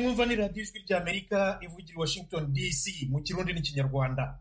murumva ni radiyo ijwi ry'amerika ivugira i washington dc mu kirundi n'ikinyarwanda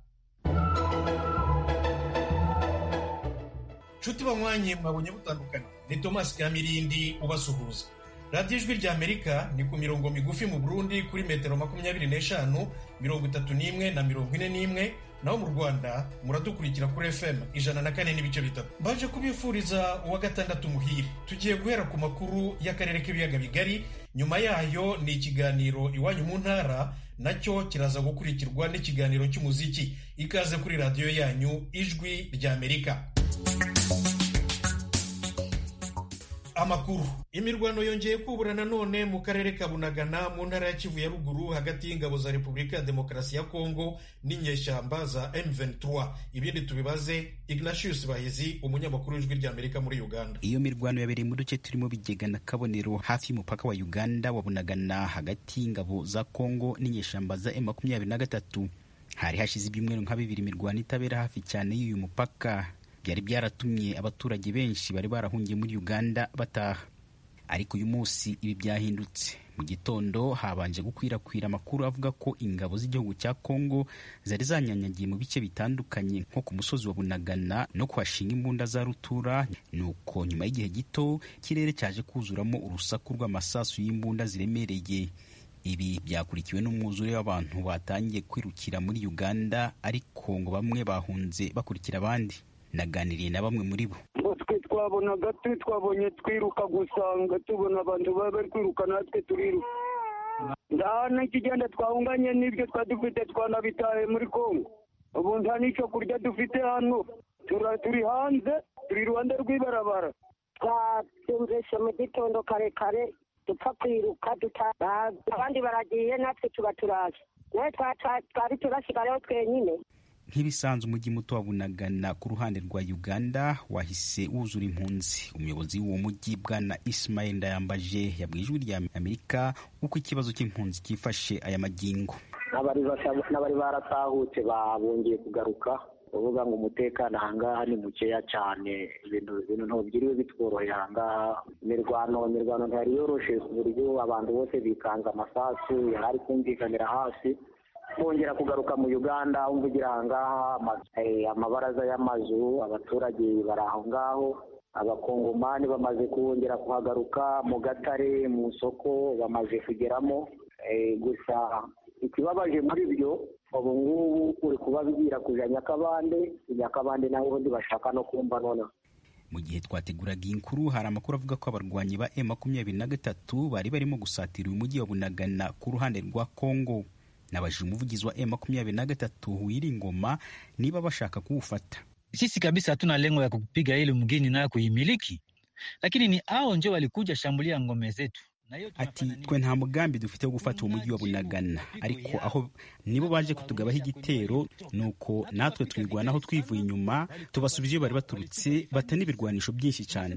nshuti banywanye mwabonye butandukana ni thomas kamirindi ubasuhuza radiyo ijwi ry'amerika ni ku mirongo migufi mu burundi kuri metero makumyabiri n'eshanu mirongo itatu n'imwe na mirongo ine n'imwe naho mu rwanda muradukurikira kuri fm ijana na kane n'ibice bitatu mbaje kubifuriza uwa gatandatu muhire tugiye guhera ku makuru y'akarere k'ibiyaga bigari nyuma yayo ni ikiganiro iwanyu mu ntara nacyo kiraza gukurikirwa n'ikiganiro cy'umuziki ikaze kuri radiyo yanyu ijwi ry'amerika amakuru imirwano yongeye kubura nanone mu karere ka bunagana mu ntara ya kivu ya ruguru hagati y'ingabo za repubulika ya demokarasi ya kongo n'inyeshyamba za m23 ibindi tubibaze ignatius bahizi umunyamakuru w'ijwi ry'amerika muri uganda iyo mirwano yabereye mu duce turimo bigega na kabonero hafi y'umupaka wa uganda wa bunagana hagati y'ingabo za kongo n'inyeshyamba za m23 hari hashize ibyumweru nka bibiri imirwano itabera hafi cyane y'uyu mupaka byari byaratumye abaturage benshi bari barahungiye muri uganda bataha ariko uyu munsi ibi byahindutse mu gitondo habanje gukwirakwira amakuru avuga ko ingabo z'igihugu cya kongo zari zanyanyagiye mu bice bitandukanye nko ku musozi wa bunagana no kuhashinga imbunda za rutura nuko nyuma y'igihe gito ikirere cyaje kuzuramo urusaku rw'amasasu y'imbunda ziremereye ibi byakurikiwe n'umwuzure w'abantu batangiye kwirukira muri uganda ariko ngo bamwe bahunze bakurikira abandi naganiriye na bamwe muri bo ngo twe twabonaga twe twabonye twiruka gusanga tubona abantu baba bari kwiruka natwe turiruka nta n'ikigenda twahunganye n'ibyo twari dufite twanabitaye muri kongo ubu nta n'icyo kurya dufite hano turi hanze turi iruhande rw'ibarabara twabyumvise mu gitondo karekare dupfa kwiruka abandi baragiye natwe tuba turaje nawe twari turasigayeho twenyine nk'ibisanzwe umujyi muto wa bunagana ku ruhande rwa uganda wahise wuzura impunzi umuyobozi w'uwo mujyi bwana ismail ndayambaje yabwiye ijwi rya amerika uko ikibazo cy'impunzi cyifashe aya magingo n'abari baratahutse babongeye kugaruka bavuga ngo umutekano ahangaha ni mukeya cyane ibintu ntubyiriwe bitworoheye ahangaha imirwano imirwano ntiyari yoroshe ku buryo abantu bose bikanze amasasu yari kumvikanira hasi bongera kugaruka mu uganda umvugira ahangaha amabaraza y'amazu abaturage bari aho ngaho abakongomani bamaze kongera kuhagaruka mu gatare mu isoko bamaze kugeramo gusa ikibabaje muri byo ubu ngubu uri kubabwira kujya nyakabande nyakabande naho ubundi bashaka no kumva noneho mu gihe twateguraga iyi nkuru hari amakuru avuga ko abarwanyi ba m makumyabiri na gatatu bari barimo gusatira uyu mujyi wa bunagana ku ruhande rwa kongo nabajije umuvugizi wa M23 Uwiringoma niba bashaka kuufata. Sisi kabisa hatuna lengo ya kupiga ile mgini nayo kuimiliki, lakini ni hao ndio walikuja shambulia ngome zetu. ati twe nta mugambi dufite wo gufata uwo mujyi wa bunagana ariko aho nibo baje kutugabaho igitero nuko natwe twirwanaho twivuye inyuma tubasubiza iyo bari baturutse bata n'ibirwanisho byinshi cyane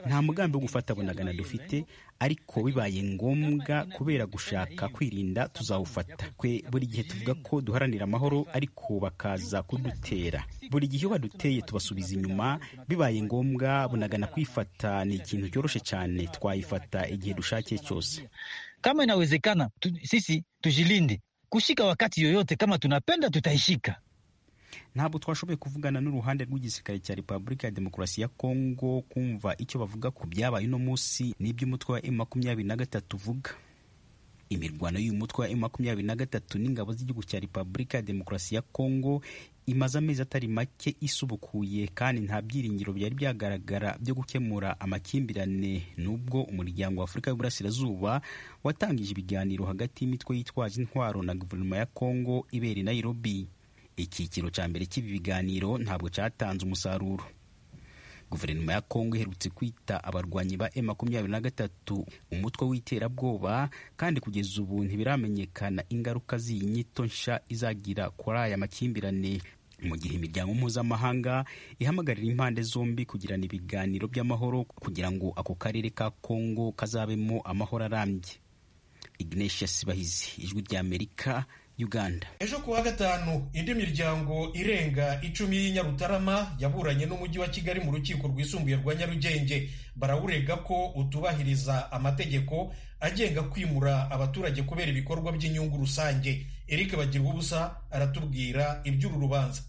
nta mugambi wo gufata bunagana dufite ariko bibaye ngombwa kubera gushaka kwirinda tuzawufata twe buri gihe tuvuga ko duharanira amahoro ariko bakaza kudutera buri gihe iyo baduteye tubasubiza inyuma bibaye ngombwa bunagana kwifata ni ikintu cyoroshye cyane twayifata igihe dushakiye Chose. Kama inawezekana tu, sisi tujilinde kushika wakati yoyote, kama tunapenda tutaishika. Ntabwo twashoboye kuvugana n'uruhande rw'igisirikare cya Repubulika ya Demokarasi ya Kongo kumva icyo bavuga ku byabaye uno munsi n'iby'umutwe wa M23 uvuga. Imirwano y'uyu mutwe wa M23 n'ingabo z'igihugu cya Repubulika ya Demokarasi ya Kongo imaze amezi atari make isubukuye kandi nta byiringiro byari byagaragara byo gukemura amakimbirane n'ubwo umuryango wa afurika y'uburasirazuba watangije ibiganiro hagati y'imitwe yitwaje intwaro na guverinoma ya kongo ibera i nairobi icyiciro cya mbere cy'ibi biganiro ntabwo cyatanze umusaruro guverinoma ya kongo iherutse kwita abarwanyi ba M23 umutwe w'iterabwoba kandi kugeza ubu ntibiramenyekana ingaruka z'iyi nyito nsha izagira kuri aya makimbirane mu gihe imiryango mpuzamahanga ihamagarira impande zombi kugirana ibiganiro by'amahoro kugira ngo ako karere ka kongo kazabemo amahoro arambye ignatius bahizi ijwi ry'amerika uganda ejo kuwa gatanu indi miryango irenga icumi y'i nyarutarama yaburanye n'umujyi wa kigali mu rukiko rwisumbuye rwa nyarugenge barawurega ko utubahiriza amategeko agenga kwimura abaturage kubera ibikorwa by'inyungu rusange eric bagirwubusa aratubwira iby'uru rubanza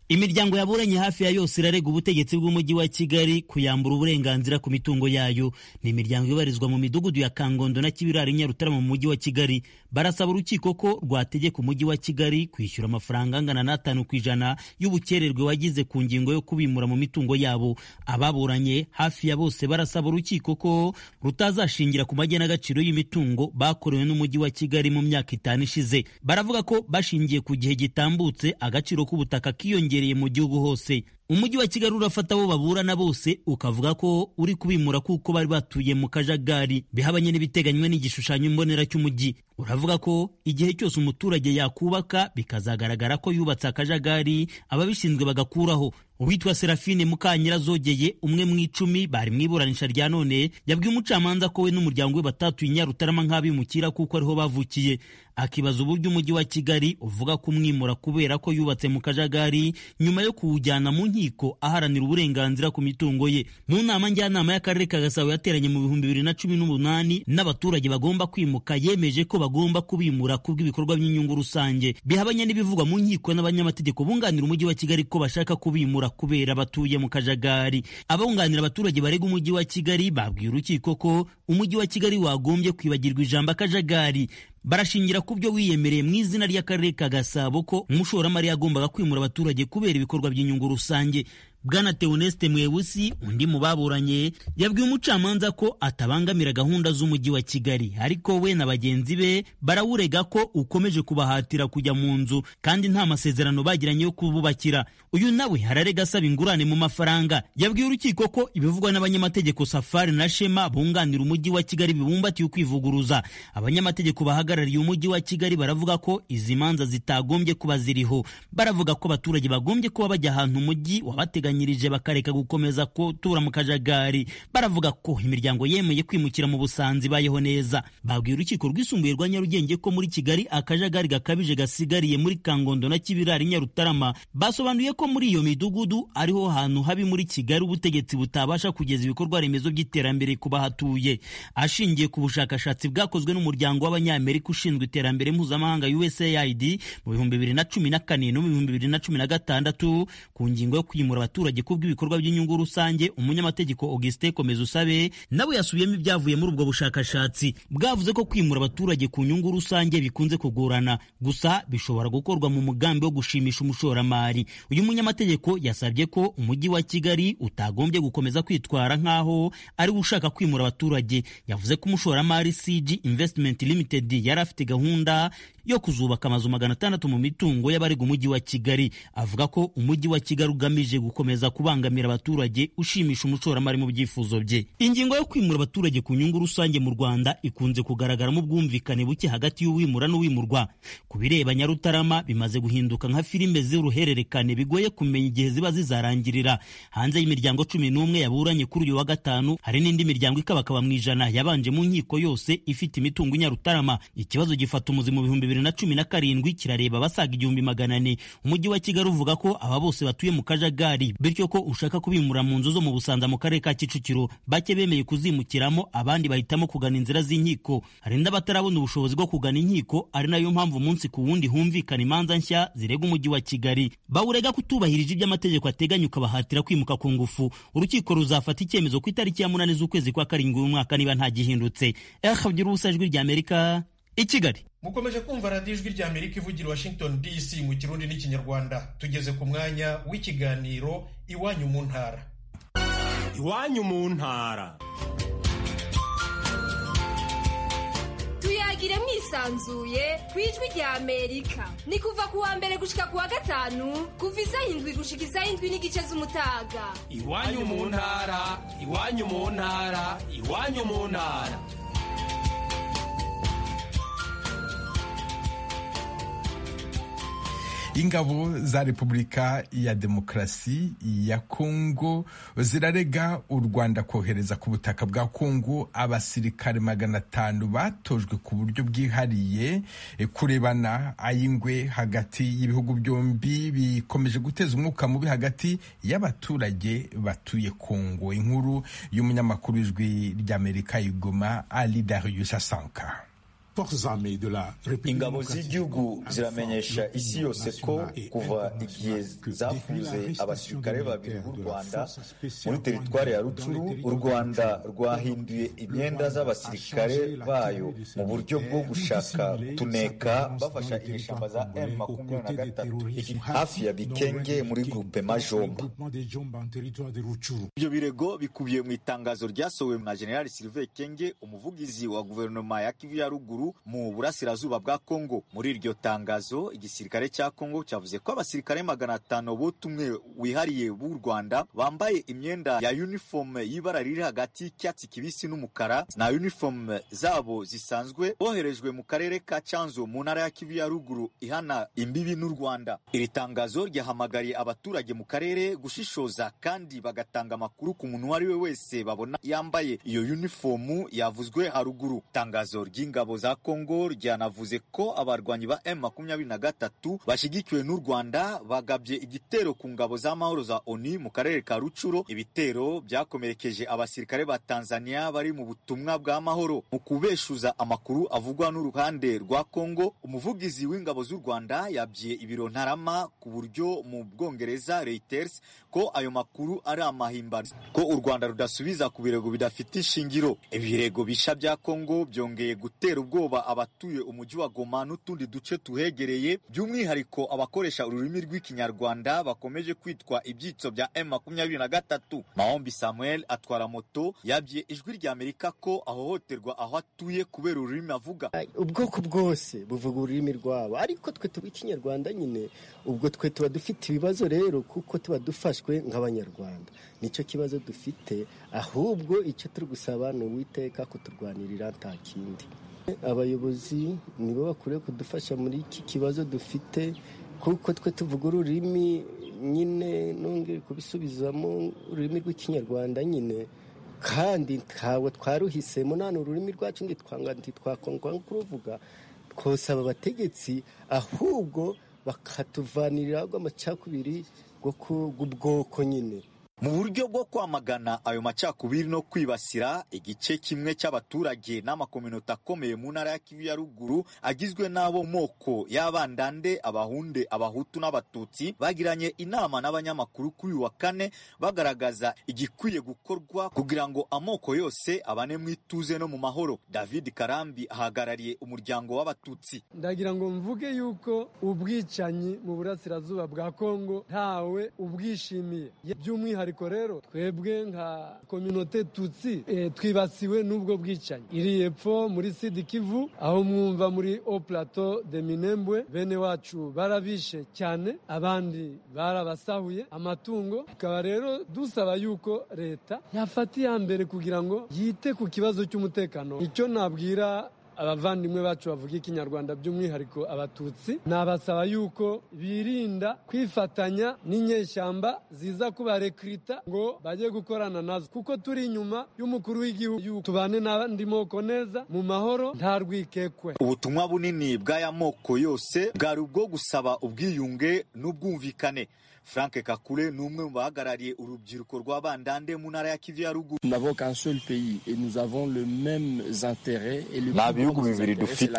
imiryango yaburanye hafi ya yose irarega ubutegetsi bw'umujyi wa kigali kuyambura uburenganzira ku mitungo yayo ni imiryango ibarizwa mu midugudu ya kangondo na kibirari nyarutarama mu mujyi wa kigali barasaba urukiko ko rwategeka umujyi wa kigali kwishyura amafaranga angana n'atanu ku ijana y'ubukererwe wagize ku ngingo yo kubimura mu mitungo yabo ababuranye hafi ya bose barasaba urukiko ko rutazashingira ku magenagaciro y'imitungo bakorewe n'umujyi wa kigali mu myaka itanu ishize baravuga ko bashingiye ku gihe gitambutse agaciro k'ubutaka kiyongera mu gihugu hose umujyi wa kigali urafata abo baburana bose ukavuga ko uri kubimura kuko bari batuye mu kajagari bihabanye n'ibiteganywa n'igishushanyo mbonera cy'umujyi uravuga ko igihe cyose umuturage yakubaka bikazagaragara ko yubatse akajagari ababishinzwe bagakuraho uwitwa serafine mukanyirazogeye umwe mu icumi bari mu iburanisha rya none yabwiye umucamanza ko we n'umuryango we batatuye nyarutarama nk'abimukira kuko ariho bavukiye akibaza uburyo umujyi wa kigali uvuga kumwimura kubera ko yubatse mu kajagari nyuma yo kuwujyana mu nkiko aharanira uburenganzira ku mitungo ye mu nama njyanama y'akarere ka gasabo yateranye mu bihumbi bibiri na cumi n'umunani n'abaturage bagomba kwimuka yemeje ko bagomba kubimura kubw'ibikorwa by'inyungu rusange bihabanye n'ibivugwa mu nkiko n'abanyamategeko bunganira umujyi wa kigali ko bashaka kubimura kubera batuye mu kajagari abunganira abaturage barega umujyi wa kigali babwiye urukiko ko umujyi wa kigali wagombye kwibagirwa ijambo akajagari barashingira ku byo wiyemereye mu izina ry'akarere ka gasabo ko umushoramari yagombaga kwimura abaturage kubera ibikorwa by'inyungu rusange bwana teoneste mwewusi undi mu baburanye yabwiye umucamanza ko atabangamira gahunda z'umujyi wa kigali ariko we na bagenzi be barawurega ko ukomeje kubahatira kujya mu nzu kandi nta masezerano bagiranye yo kububakira uyu nawe ararega asaba ingurane mu mafaranga yabwiye urukiko ko ibivugwa n'abanyamategeko safari na shema bunganira umujyi wa kigali bibumbatiye ukwivuguruza abanyamategeko bahagarariye umujyi wa kigali baravuga ko izi manza zitagombye kuba ziriho baravuga ko abaturage bagombye kuba bajya ahantu umujyi wabateganya bakareka gukomeza gutura mu kajagari baravuga ko imiryango yemeye kwimukira mu busanzi bayeho neza babwiye urukiko rwisumbuye rwa nyarugenge ko muri kigali akajagari gakabije gasigariye muri kangondo na kibirari nyarutarama basobanuye ko muri iyo midugudu ariho hantu habi muri kigali ubutegetsi butabasha kugeza ibikorwa remezo by'iterambere ku bahatuye ashingiye ku bushakashatsi bwakozwe n'umuryango w'abanyamerika ushinzwe iterambere mpuzamahanga usaid mu bihumbi bibiri na cumi na kane no mu bihumbi bibiri na cumi na gatandatu ku ngingo yo kwimura abaturage abaturage ku bw'ibikorwa by'inyungu rusange umunyamategeko Augustin Komeza usabe nawe yasubiyemo ibyavuye muri ubwo bushakashatsi bwavuze ko kwimura abaturage ku nyungu rusange bikunze kugorana gusa bishobora gukorwa mu mugambi wo gushimisha umushoramari uyu munyamategeko yasabye ko umujyi wa Kigali utagombye gukomeza kwitwara nk'aho ari ushaka kwimura abaturage yavuze ko umushoramari CG Investment Limited yari afite gahunda yo kuzubaka amazu magana atandatu mu mitungo y'abarega umujyi wa Kigali avuga ko umujyi wa Kigali ugamije gukomeza kubangamira abaturage ushimisha umushoramari mu byifuzo bye ingingo yo kwimura abaturage ku nyungu rusange mu Rwanda ikunze kugaragaramo ubwumvikane buke hagati y'uwimura n'uwimurwa ku bireba Nyarutarama bimaze guhinduka nka filime z'uruhererekane bigoye kumenya igihe ziba zizarangirira hanze y'imiryango cumi n'umwe yaburanye kuri uyu wa gatanu hari n'indi miryango ikabakaba mu ijana yabanje mu nkiko yose ifite imitungo i Nyarutarama ikibazo gifata umuzi mu bihumbi bibiri na cumi na karindwi kirareba abasaga igihumbi magana ane umujyi wa kigali uvuga ko aba bose batuye mu kajagari bityo ko ushaka kubimura mu nzu zo mu busanza mu karere ka kicukiro bake bemeye kuzimukiramo abandi bahitamo kugana inzira z'inkiko hari n'abatarabona ubushobozi bwo kugana inkiko ari nayo mpamvu umunsi ku wundi humvikana imanza nshya zirega umujyi wa kigali bawurega kutubahirije ibyo amategeko ateganya ukabahatira kwimuka ku ngufu urukiko ruzafata icyemezo ku itariki ya munani z'ukwezi kwa karindwi w'umwaka niba ntagihindutse erhavye ubusa ijwi rya amerika i kigali mukomeje kumva radiyo ijwi rya amerika ivugira washington dc mu kirundi n'ikinyarwanda tugeze ku mwanya w'ikiganiro iwanyu mu ntara iwanyu mu ntara tuyagire mwisanzuye ku ijwi rya amerika ni kuva ku wa mbere gushika ku wa gatanu kuva izayindwi gushika izayindwi n'igice z'umutaga iwanyu mu ntara iwanyu mu ntara iwanyu mu ntara ingabo za repubulika ya demokarasi ya kongo zirarega u rwanda kohereza ku butaka bwa kongo abasirikare magana atanu batojwe ku buryo bwihariye kurebana ay'ingwe hagati y'ibihugu byombi bikomeje guteza umwuka mubi hagati y'abaturage batuye kongo inkuru y'umunyamakuru w'ijwi ry'amerika igoma ali darius asanka ingabo z'igihugu ziramenyesha isi yose ko kuva igihe zafunze abasirikare babiri b'u rwanda muri teritwari ya rucuru u rwanda rwahinduye imyenda z'abasirikare bayo mu buryo bwo gushaka tuneka bafasha inyeshyamba za m makumyabiri na gatatu hafi ya bikenge muri gurupe majomba ibyo birego bikubiye mu itangazo ryasohowe na generali sylvain kenge umuvugizi wa guverinoma ya kivu ya ruguru mu burasirazuba bwa Kongo muri iryo tangazo igisirikare cya Kongo cyavuze ko abasirikare magana atanu butumwe wihariye b'u Rwanda bambaye imyenda ya uniforme y'ibara riri hagati y'icyatsi kibisi n'umukara na uniforme zabo zisanzwe boherejwe mu karere ka Canzo mu ntara ya Kivu ya ruguru ihana imbibi n'u Rwanda iri tangazo ryahamagariye abaturage mu karere gushishoza kandi bagatanga amakuru ku muntu uwo ari we wese babona yambaye iyo uniformu yavuzwe haruguru tangazo ry'ingabo za kongo ryanavuze ko abarwanyi ba M makumyabiri na gatatu bashyigikiwe n'u Rwanda bagabye igitero ku ngabo z'amahoro za ONU mu karere ka Rucuro ibitero byakomerekeje abasirikare ba Tanzania bari mu butumwa bw'amahoro mu kubeshuza amakuru avugwa n'uruhande rwa Kongo umuvugizi w'ingabo z'u Rwanda yabye ibiro ntarama ku buryo mu Bwongereza Reuters ko ayo makuru ari amahimbano ko u Rwanda rudasubiza ku birego bidafite ishingiro ibirego bisha bya Kongo byongeye gutera ubwo ubwoba abatuye umujyi wa Goma n'utundi duce tuhegereye by'umwihariko abakoresha ururimi rw'ikinyarwanda bakomeje kwitwa ibyitso bya M23 Mahombi Samuel atwara moto yabye ijwi rya Amerika ko ahohoterwa aho atuye kubera ururimi avuga ubwoko bwose buvuga ururimi rwabo ariko twe tuba ikinyarwanda nyine ubwo twe tuba dufite ibibazo rero kuko tuba dufashwe nk'abanyarwanda nicyo kibazo dufite ahubwo icyo turi gusaba ni uwiteka kuturwanirira nta kindi abayobozi nibo bakwiye kudufasha muri iki kibazo dufite kuko twe tuvuga ururimi nyine nongere kubisubizamo ururimi rw'ikinyarwanda nyine kandi ntawe twaruhisemo nta n'ururimi rwacu ntitwakongwa kuruvuga twosaba abategetsi ahubwo bakatuvanirira amacakubiri bw'ubwoko nyine mu buryo bwo kwamagana ayo macakubiri no kwibasira igice kimwe cy'abaturage n'amakominota akomeye mu ntara ya kivu ya ruguru agizwe n'abo moko y'abandande abahunde abahutu n'abatutsi bagiranye inama n'abanyamakuru kuri uyu wa kane bagaragaza igikwiye gukorwa kugira ngo amoko yose abane mu ituze no mu mahoro david karambi ahagarariye umuryango w'abatutsi ndagira ngo mvuge yuko ubwicanyi mu burasirazuba bwa kongo ntawe ubwishimiye by'umwihariko by'umwihariko rero twebwe nka kominote tutsi e, twibasiwe n'ubwo bwicanyi iri epfo muri sidi kivu aho mwumva muri o plateau de minembwe bene wacu barabishe cyane abandi barabasahuye amatungo tukaba rero dusaba yuko leta yafata iya mbere kugira ngo yite ku kibazo cy'umutekano icyo nabwira abavandimwe bacu bavuga ikinyarwanda by'umwihariko abatutsi nabasaba yuko birinda kwifatanya n'inyeshyamba ziza kubarekrita ngo bajye gukorana nazo kuko turi inyuma y'umukuru w'igihugu tubane n'abandi moko neza mu mahoro nta rwikekwe ubutumwa bunini bw'aya moko yose bwari ubwo gusaba ubwiyunge n'ubwumvikane frank kakure ni umwe mu bahagarariye urubyiruko rw'abandande mu ntara ya kivu ya ruguru nta bihugu bibiri dufite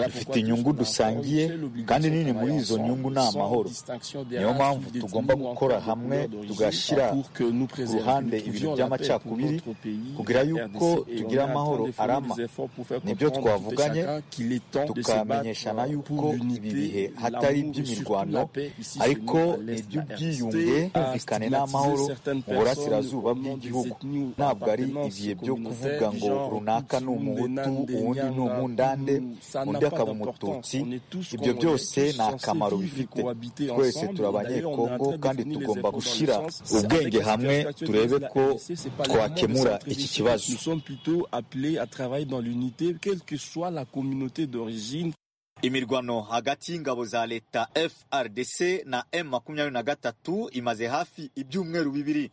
dufite inyungu dusangiye kandi nini muri izo nyungu ni amahoro niyo mpamvu tugomba gukora hamwe tugashyira ku ruhande ibintu by'amacakubiri kugira yuko tugira amahoro arama nibyo twavuganye tukamenyeshana yuko ibi bihe hatari iby'imirwano ariko iby'ubwo ubwiyunge bumvikane n'amahoro mu burasirazuba bw'igihugu ntabwo ari ibihe byo kuvuga ngo runaka ni umuhutu uwundi ni umundande undi akaba umututsi ibyo byose nta kamaro bifite twese turi abanyekongo kandi tugomba gushyira ubwenge hamwe turebe ko twakemura iki kibazo imirwano hagati y'ingabo za leta frdc na m makumyabiri na gatatu imaze hafi ibyumweru bibiri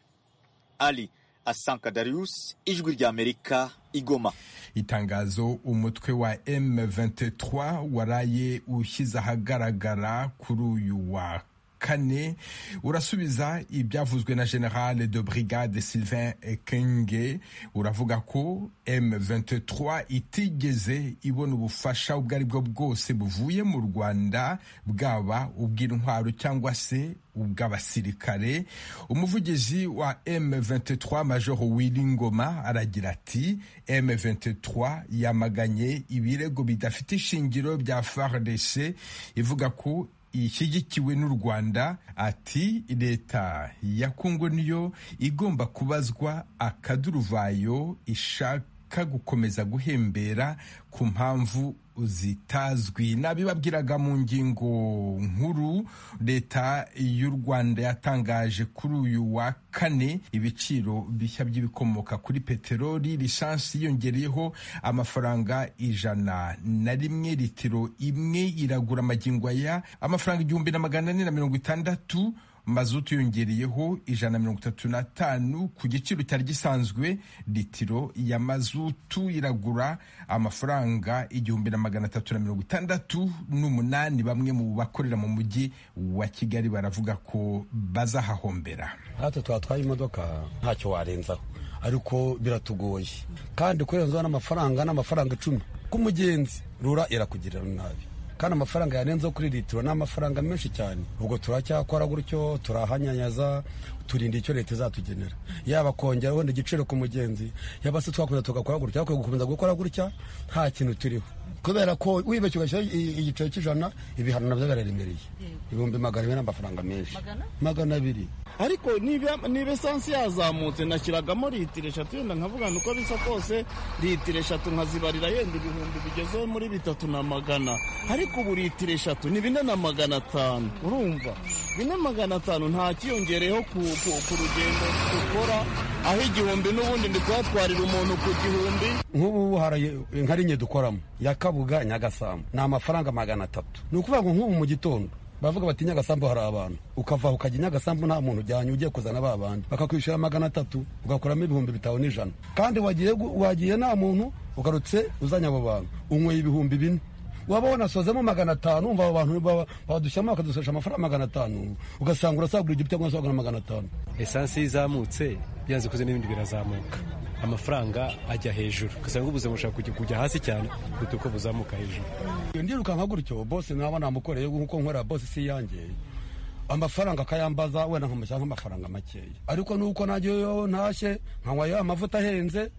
ali asanka darius ijwi ry'amerika igoma itangazo umutwe wa M23 waraye ushyize ahagaragara kuri uyu wa kane urasubiza ibyavuzwe na general de brigade sylvain kenge uravuga ko M23 itigeze ibona ubufasha ubwo ari bwo bwose buvuye mu rwanda bwaba ubw'intwaro cyangwa se ubw'abasirikare umuvugizi wa M23 majoro Wiringoma aragira ati M23 yamaganye ibirego bidafite ishingiro bya FARDC ivuga ko ishyigikiwe n'u rwanda ati leta ya kongo niyo igomba kubazwa akaduruvayo ishaka gukomeza guhembera ku mpamvu zitazwi nabibabwiraga mu ngingo nkuru leta y'u rwanda yatangaje kuri uyu wa kane ibiciro bishya by'ibikomoka kuri peteroli lisansi yiyongereyeho amafaranga ijana na rimwe litiro imwe iragura amagingo aya amafaranga igihumbi na magana ane na mirongo itandatu mazutu yongereyeho ijana na mirongo itatu n'atanu ku giciro cyari gisanzwe litiro ya mazutu iragura amafaranga igihumbi na magana atatu na mirongo itandatu n'umunani bamwe mu bakorera mu mujyi wa kigali baravuga ko bazahahombera natwe twatwaye imodoka ntacyo warenzaho ariko biratugoye kandi kurenzaho n'amafaranga n'amafaranga icumi k'umugenzi rura irakugirira nabi kandi amafaranga yarenzeho kuri litiro ni amafaranga menshi cyane ubwo turacyakora gutyo turahanyanyaza turinda icyo leta izatugenera yaba kongera wenda igiciro ku mugenzi yaba se twakomeza tugakora gutya ariko gukomeza gukora gutya nta kintu turiho kubera ko wibeshye ugashyira igiciro cy'ijana ibihano nabyo biraremereye ibihumbi magana abiri n'amafaranga menshi magana abiri ariko niba esansi yazamutse nashyiragamo litiro eshatu yenda nkavugana uko bisa kose litiro eshatu nkazibarira yenda ibihumbi bigezeho muri bitatu na magana ariko ubu litiro eshatu ni bine na magana atanu urumva bine magana atanu nta kiyongereyeho ku rugendo dukora aho igihumbi n'ubundi ndi kuhatwarira umuntu ku gihumbi nk'ubu hari inka dukoramo ya kabuga nyagasambu ni amafaranga magana atatu ni ukuvuga ngo nk'ubu mu gitondo bavuga bati nyagasambu hari abantu ukavaho ukajya nyagasambu nta muntu ujyanye ugiye kuzana ba bandi bakakwishyura magana atatu ugakuramo ibihumbi bitanu n'ijana kandi wagiye nta muntu ugarutse uzanye abo bantu unyweye ibihumbi bine waba wanasozemo magana atanu umva abo bantu badushyiramo bakadusesha amafaranga magana atanu ugasanga urasagura igiti cyangwa urasagura magana atanu esansi izamutse byanze kuze n'ibindi birazamuka amafaranga ajya hejuru ugasanga ubuzima bushaka kujya hasi cyane kuruta uko buzamuka hejuru iyo ndirukanka gutyo bose naba namukoreye nk'uko nkorera bose si iyanjye amafaranga akayambaza wenda nkamushyira nk'amafaranga makeya ariko nuko najyeyo ntashye nkanywayo amavuta ahenze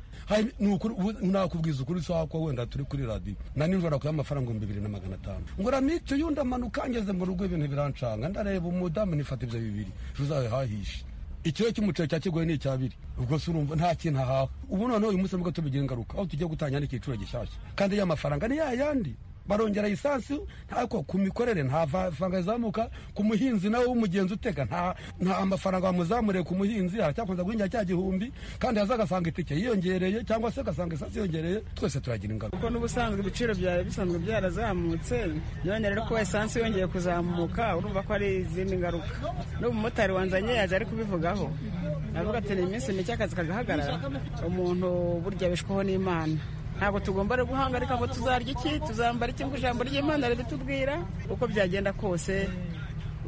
nakubwiza ukuri sawa ko wenda turi kuri radiyo na nijoro kuya amafaranga ibihumbi bibiri na magana atanu ngura mico yundi amanuka ngeze mu rugo ibintu birancanga ndareba umudamu nifata ibyo bibiri tuzabihahishe ikiro cy'umuceri cya kigoye ni icyabiri ubwo se urumva nta kintu ahawe ubu noneho uyu munsi nibwo tubigira ingaruka aho tugiye gutangira n'igiciro gishyashya kandi ya mafaranga ni ya yandi barongera lisansi ariko ku mikorere nta faranga rizamuka ku muhinzi nawe w'umugenzi uteka nta mafaranga bamuzamuriye ku muhinzi aracyakomeza guhingira cya gihumbi kandi yaza agasanga itike yiyongereye cyangwa se agasanga isansi yiyongereye twese turagira ingaruka kuko n'ubusanzwe ibiciro byari bisanzwe byarazamutse none rero kuba esansi yongeye kuzamuka urumva ko hari izindi ngaruka n'umumotari wanzanye yaje ari kubivugaho aravuga ati ni iminsi mike akazi kagahagarara umuntu burya abishwaho n'imana ntabwo tugomba no guhangarika ngo tuzarya iki tuzambara iki ngo ijambo ry'imana ritubwira uko byagenda kose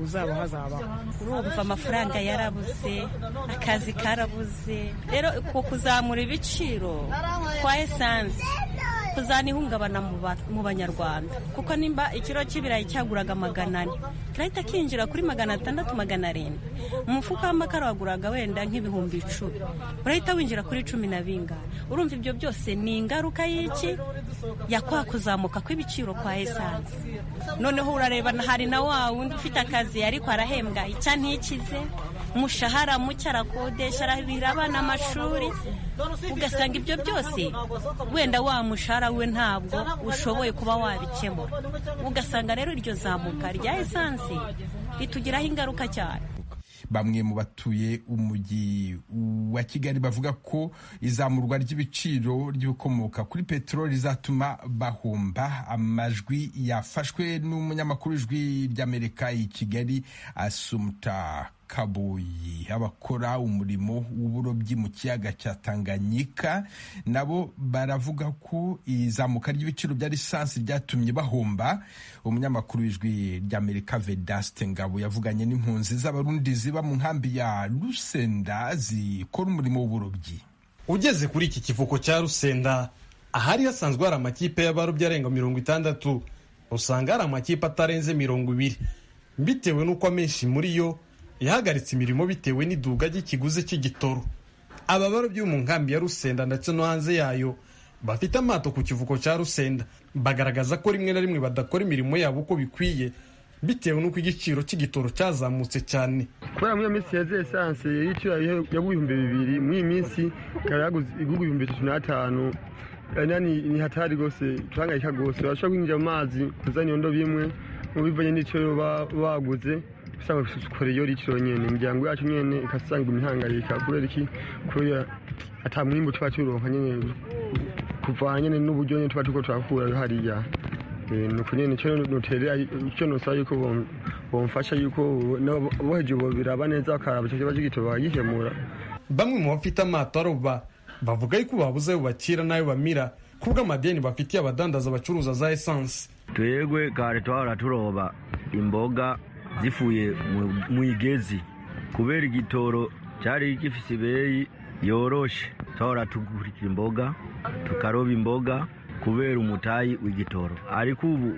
uzaba hazabaho urumva amafaranga yarabuze akazi karabuze rero kuzamura ibiciro kwa esanse kuzana ihungabana mu banyarwanda kuko nimba ikiro cy'ibirayi cyaguraga magana ane kirahita kinjira kuri magana atandatu magana arindwi umufuka w'amakara waguraga wenda nk'ibihumbi icumi urahita winjira kuri cumi na bingana urumva ibyo byose ni ingaruka y'iki ya kwa kuzamuka kw'ibiciro kwa esanse noneho urareba hari na wa wundi ufite akazi ariko arahembwa icya ntikize umushahara muke arakodesha arabira abana amashuri ugasanga ibyo byose wenda wa mushahara we ntabwo ushoboye kuba wabikemura ugasanga rero iryo zamuka rya esansi ritugiraho ingaruka cyane bamwe mu batuye umujyi wa kigali bavuga ko izamurwa ry'ibiciro ry'ibikomoka kuri peteroli rizatuma bahomba amajwi yafashwe n'umunyamakuru w'ijwi ry'amerika i kigali asumuta kaboyi abakora umurimo w'uburobyi mu kiyaga cya tanganyika nabo baravuga ko izamuka ry'ibiciro bya lisansi ryatumye bahomba umunyamakuru w'ijwi ry'amerika vedaste ngabo yavuganye n'impunzi z'abarundi ziba mu nkambi ya rusenda zikora umurimo w'uburobyi ugeze kuri iki kivuko cya rusenda ahari hasanzwe hari amakipe y'abarobyi arenga mirongo itandatu usanga hari amakipe atarenze mirongo ibiri bitewe n'uko amenshi muri yo yahagaritse imirimo bitewe n'iduga ry'ikiguzi cy'igitoro aba barobyi mu nkambi ya rusenda ndetse no hanze yayo bafite amato ku kivuko cya rusenda bagaragaza ko rimwe na rimwe badakora imirimo yabo uko bikwiye bitewe n'uko igiciro cy'igitoro cyazamutse cyane kubera muri iyo minsi yaziye esanse y'igiciro y'ibihumbi bibiri muri iyi minsi ikaba yaguze ibihugu ibihumbi bitatu n'atanu ni ni hatari rwose turangayika rwose bashobora kwinjira mu mazi kuzana iyo ndobo imwe mu bivanye n'icyo baguze usanga dukora iyo rikiro nyine imiryango yacu nyine ikasanga imihangayika kubera iki kubera atamwimbu tuba turonka nyine kuvana nyine n'uburyo nyine tuba tuko tuhakura hariya nuko nyine icyo nuterera icyo nusaba yuko bomfasha yuko boheje ubu biraba neza bakaraba icyo kibazo gito bagikemura bamwe mu bafite amato aroba bavuga yuko babuze ayo bakira n'ayo bamira kubw'amadeni bafitiye abadandaza bacuruza za esanse twebwe kare twahora turoba imboga zifuye mu igezi kubera igitoro cyari gifite ibeyi yoroshe twahora tugurira imboga tukaroba imboga kubera umutayi w'igitoro ariko ubu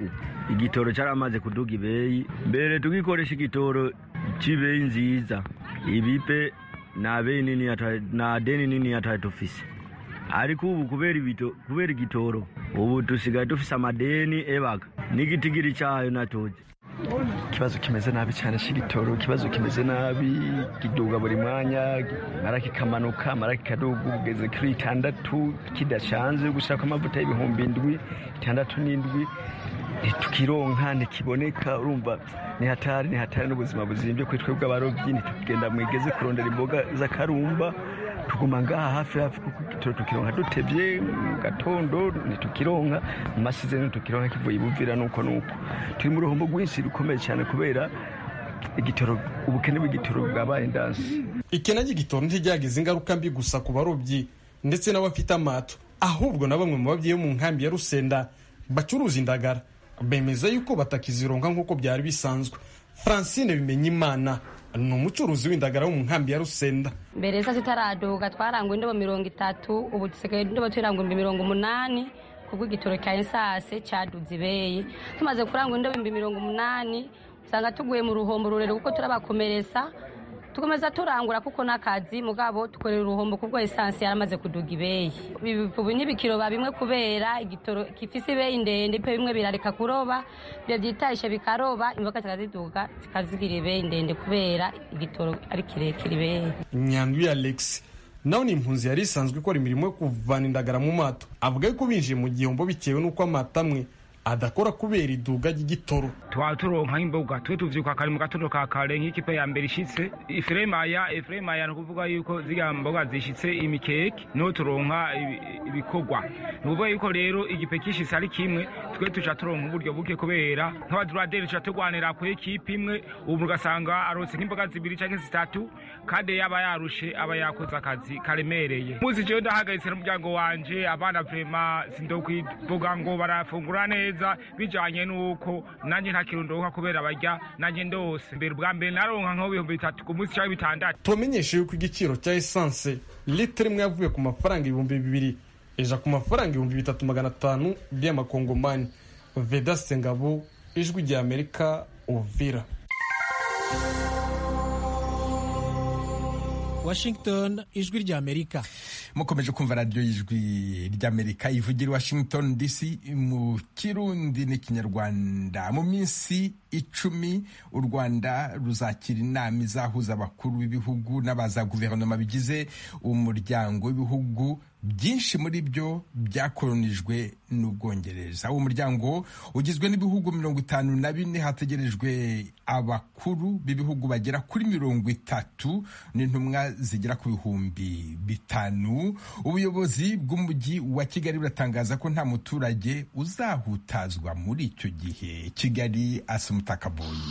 igitoro cyaramaze kuduga ibeyi mbere tugikoresha igitoro cy'ibeyi nziza ibipe nta deni nini atari dufise ariko ubu kubera igitoro ubu dusigaye dufise amadeni ebaga n'igitigiri cyayo natuge ikibazo kimeze nabi cyane cy'igitoro ikibazo kimeze nabi kiduga buri mwanya amara kikamanuka amara kikaduga ugeze kuri itandatu kidacanze gushaka amavuta y'ibihumbi indwi itandatu n'indwi tukironka ntikiboneka urumva ni hatari ni hatari n'ubuzima buzimbye kuri twebwe abarobyi ntitugenda mu igeze kurondera imboga z'akarumba tuguma ngaha hafi hafi tukironka dutebye mu gatondo ntitukironka mu masize ntitukironka kivuye ibuvira nuko nuko turi mu ruhombo rwinshi rukomeye cyane kubera igitoro ubukene bw'igitoro bwabaye ndansi ikena ry'igitoro ntiryagize ingaruka mbi gusa ku barobyi ndetse n'abafite amato ahubwo na bamwe mu babyeyi mu nkambi ya rusenda bacuruza indagara bemeza yuko batakizironka nk'uko byari bisanzwe francine bimenya imana ni umucuruzi w'indagara wo mu nkambi ya rusenda mbere isa zitaraduka twarangwa indobo mirongo itatu ubu dusigaye indobo turangwa ibihumbi mirongo umunani kubw'igitoro cya esase cyaduze ibeye tumaze kurangwa indobo ibihumbi mirongo umunani usanga tuguye mu ruhombo rurerure kuko turabakomeretsa tukomeza turangura kuko n'akazi mugabo dukorera uruhombo kubwo esanse yaramaze kuduga ibeye ubu n'ibikiro ba bimwe kubera igitoro gifise ibeyi ndende pe bimwe birareka kuroba ibyo byitahishe bikaroba imboga zikaziduga zikazigira ibeyi ndende kubera igitoro ari kirekire ibeyi nyandwi alex nawe ni impunzi yari isanzwe ikora imirimo yo kuvana indagara mu mato avuga yuko binjiye mu gihombo bitewe n'uko amata amwe adakora kubera iduga ry'igitoro twaba turonka imboga twe tuvyuka kare mu gatondo ka kare nk'ikipe ya mbere ishitse ifuremaya ifuremaya ni ukuvuga yuko ziriya mboga zishitse imikeke niho turonka ibikorwa ni ukuvuga yuko rero igipe kishitse ari kimwe twe tuca turonka uburyo buke kubera nk'abaduraderi tuca turwanira ku ekipe imwe ubu ugasanga aronse nk'imboga zibiri canke zitatu kandi yaba yarushe aba yakoze akazi karemereye umunsi jewe ndahagaritse n'umuryango wanje abana vrema sindokwivuga ngo barafungura neza neza bijanye nuko nanjye nta kintu ndoka kubera barya nanjye ndose mbere ubwa mbere naronka nk'ibihumbi bitatu ku munsi cyangwa bitandatu tubamenyeshe yuko igiciro cya esanse litiro imwe yavuye ku mafaranga ibihumbi bibiri ija ku mafaranga ibihumbi bitatu magana atanu by'amakongomani vedaste ngabo ijwi rya amerika uvira washington ijwi rya amerika mukomeje kumva radiyo y'ijwi ry'amerika ivugira washington dc mu kirundi n'ikinyarwanda mu minsi icumi u rwanda ruzakira inama izahuza abakuru b'ibihugu n'abaza guverinoma bigize umuryango w'ibihugu byinshi muri byo byakoronijwe n'ubwongereza uwo muryango ugizwe n'ibihugu mirongo itanu na bine hategerejwe abakuru b'ibihugu bagera kuri mirongo itatu n'intumwa zigera ku bihumbi bitanu ubuyobozi bw'umujyi wa kigali buratangaza ko nta muturage uzahutazwa muri icyo gihe kigali asa umutakaboyi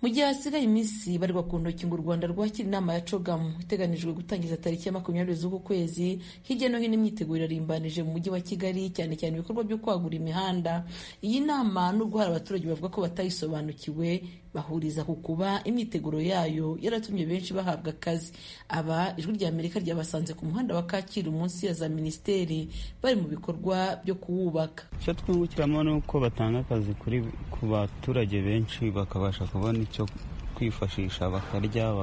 mu gihe hasigaye iminsi barwa ku ntoki ngo u rwanda rwakira inama ya cogamu iteganijwe gutangiza tariki ya makumyabiri z'uku kwezi hirya no hino imyiteguro irarimbanije mu mujyi wa kigali cyane cyane ibikorwa byo kwagura imihanda iyi nama nubwo hari abaturage bavuga ko batayisobanukiwe bahuriza ku kuba imyiteguro yayo yaratumye benshi bahabwa akazi aba ijwi rya amerika ryabasanze ku muhanda wa kacyiru munsi ya za minisiteri bari mu bikorwa byo kuwubaka icyo twungukiramo ni uko batanga akazi ku baturage benshi bakabasha kubona icyo kwifashisha bakarya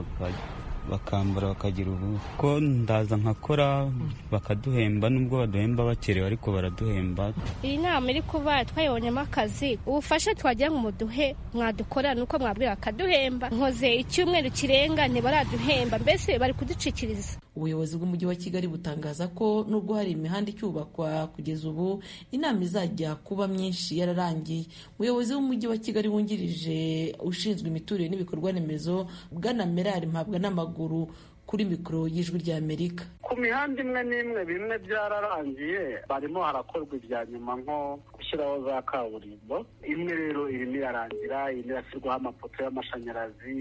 bakambara bakagira ubu ko ndaza nkakora bakaduhemba nubwo baduhemba bakerewe ariko baraduhemba iyi nama iri kuba twayibonyemo akazi ubufasha twagira ngo muduhe mwadukora ni uko mwabwira bakaduhemba nkoze icyumweru kirenga ntibaraduhemba mbese bari kuducikiriza ubuyobozi bw'umujyi wa kigali butangaza ko nubwo hari imihanda icyubakwa kugeza ubu inama izajya kuba myinshi yararangiye umuyobozi w'umujyi wa kigali wungirije ushinzwe imiturire n'ibikorwa remezo bwana merari mpabwa n'amaguru kuri mikoro y'ijwi rya amerika ku mihanda imwe n'imwe bimwe byararangiye barimo harakorwa ibya nyuma nko gushyiraho za kaburimbo imwe rero irimo irarangira irimo irashyirwaho amapoto y'amashanyarazi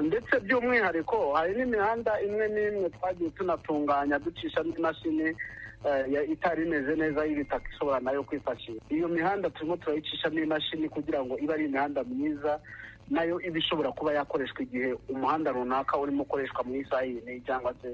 ndetse by'umwihariko hari n'imihanda imwe n'imwe twagiye tunatunganya ducishamo imashini itari imeze neza y'ibitaka ishobora nayo kwifashisha iyo mihanda turimo turayicishamo imashini kugira ngo ibe ari imihanda myiza nayo iba ishobora kuba yakoreshwa igihe umuhanda runaka urimo ukoreshwa mu isaha ine cyangwa se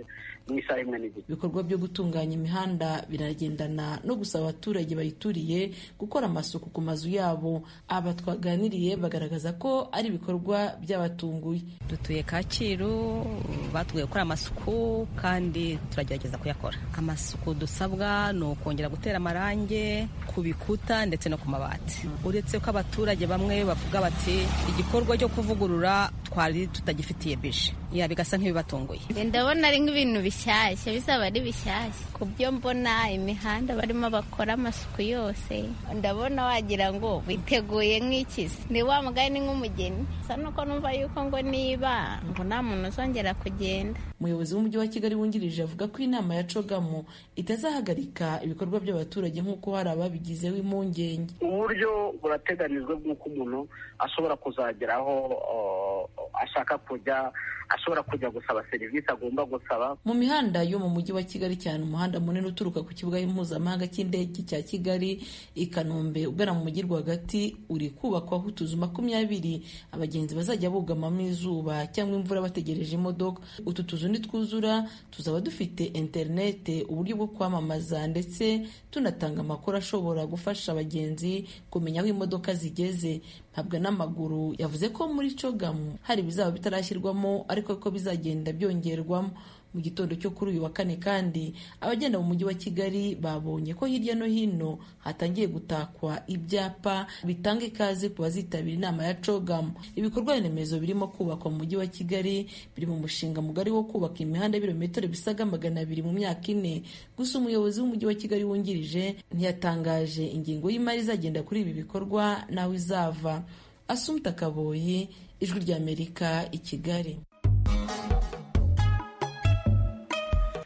mu isaha imwe n'igice ibikorwa byo gutunganya imihanda biragendana no gusaba abaturage bayituriye gukora amasuku ku mazu yabo aba twaganiriye bagaragaza ko ari ibikorwa by'abatunguye dutuye kacyiru batubwiye gukora amasuku kandi turagerageza kuyakora amasuku dusabwa ni ukongera gutera amarange ku bikuta ndetse no ku mabati uretse ko abaturage bamwe bavuga bati igikorwa igikorwa cyo kuvugurura twari tutagifitiye bije ya bigasa nk'ibibatunguye ndabona ari nk'ibintu bishyashya bizaba ari bishyashya ku byo mbona imihanda barimo bakora amasuku yose ndabona wagira ngo biteguye nk'ikizi ni wa mugani nk'umugeni gusa nuko numva yuko ngo niba ngo nta muntu uzongera kugenda umuyobozi w'umujyi wa kigali wungirije avuga ko inama ya cogamo itazahagarika ibikorwa by'abaturage nk'uko hari ababigizeho impungenge uburyo burateganijwe nk'uko umuntu ashobora kuzageraho ashaka kujya ashobora kujya gusaba serivisi agomba gusaba mu mihanda yo mu mujyi wa kigali cyane umuhanda munini uturuka ku kibuga mpuzamahanga cy'indege cya kigali i kanombe ugana mu mujyi rwagati uri kubakwaho utuzu makumyabiri abagenzi bazajya bugamamo izuba cyangwa imvura bategereje imodoka utu tuzu nitwuzura tuzaba dufite interinete uburyo bwo kwamamaza ndetse tunatanga amakuru ashobora gufasha abagenzi kumenya aho imodoka zigeze ntabwo n'amaguru yavuze ko muri cogamu hari ibizaba bitarashyirwamo ariko ko bizagenda byongerwamo mu gitondo cyo kuri uyu wa kane kandi abagenda mu mujyi wa kigali babonye ko hirya no hino hatangiye gutakwa ibyapa bitanga ikaze ku bazitabira inama ya cogamu ibikorwa remezo birimo kubakwa mu mujyi wa kigali biri mu mushinga mugari wo kubaka imihanda y'ibirometero bisaga magana abiri mu myaka ine gusa umuyobozi w'umujyi wa kigali wungirije ntiyatangaje ingingo y'imari izagenda kuri ibi bikorwa nawe izava asumta kaboyi ijwi ry'amerika i kigali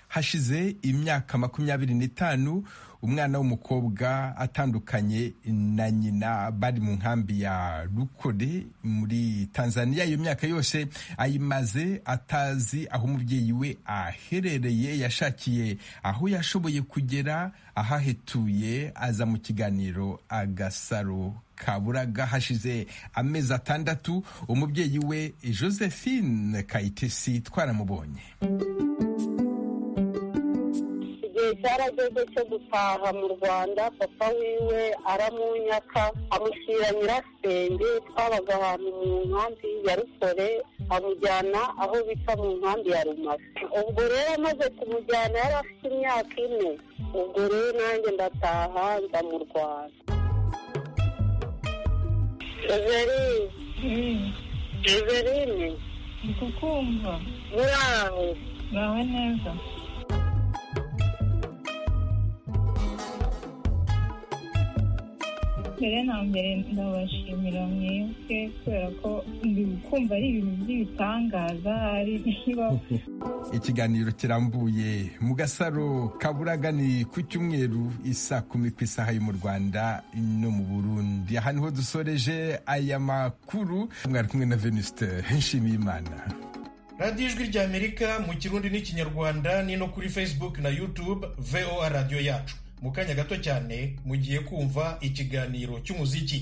hashize imyaka makumyabiri n'itanu umwana w'umukobwa atandukanye na nyina bari mu nkambi ya rukore muri tanzania iyo myaka yose ayimaze atazi aho umubyeyi we aherereye yashakiye aho yashoboye kugera ahahetuye aza mu kiganiro agasaro kaburaga hashize amezi atandatu umubyeyi we josephine kayitesi twaramubonye igihe cyarageze cyo gutaha mu rwanda papa wiwe aramunyaka amushyira nyirasenge twabaga ahantu mu nkambi ya rukore amujyana aho bita mu nkambi ya rumasa ubwo rero amaze kumujyana yari afite imyaka ine ubwo rero nanjye ndataha nza mu rwanda everine everine kukumva muraho muraho neza mbere na mbere ndabashimira mwebwe kubera ko ndi kumva ari ibintu by'ibitangaza hari niba ikiganiro kirambuye mu gasaro kaburaga ni ku cyumweru isa kumi ku isaha yo mu rwanda no mu burundi aha niho dusoreje aya makuru mwari kumwe na venusite nshimiyimana radiyo ijwi ry'amerika mu kirundi n'ikinyarwanda ni no kuri facebook na youtube voa radiyo yacu mu kanya gato cyane mugiye kumva ikiganiro cy'umuziki